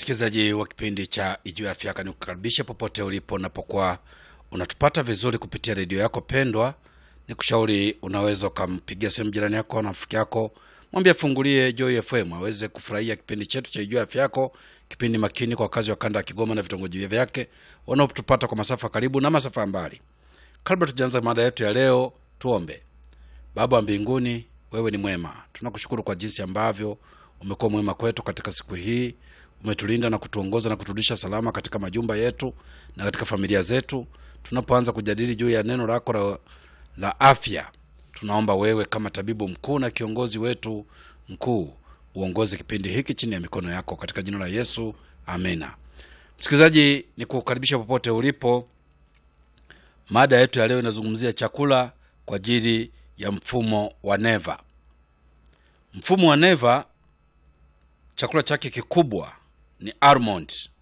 msikilizaji wa kipindi cha Ijuu ya Afya Yako, nikukaribisha popote ulipo unapokuwa unatupata vizuri kupitia redio yako pendwa. Ni kushauri unaweza ukampigia simu jirani yako na rafiki yako, mwambie afungulie Joy FM aweze kufurahia kipindi chetu cha Ijuu ya Afya Yako, kipindi makini kwa wakazi wa kanda ya Kigoma na vitongoji vyake wanaotupata kwa masafa karibu na masafa ya mbali. Kabla tujaanza mada yetu ya leo, tuombe. Baba wa mbinguni, wewe ni mwema. Tunakushukuru kwa jinsi ambavyo umekuwa mwema kwetu katika siku hii. Umetulinda na kutuongoza na kuturudisha salama katika majumba yetu na katika familia zetu. Tunapoanza kujadili juu ya neno lako la, la afya, tunaomba wewe kama tabibu mkuu na kiongozi wetu mkuu uongoze kipindi hiki chini ya mikono yako katika jina la Yesu, amina. Msikilizaji, ni kukaribisha popote ulipo. Mada yetu ya leo inazungumzia chakula kwa ajili ya mfumo wa neva. Mfumo wa neva, chakula chake kikubwa ni almond.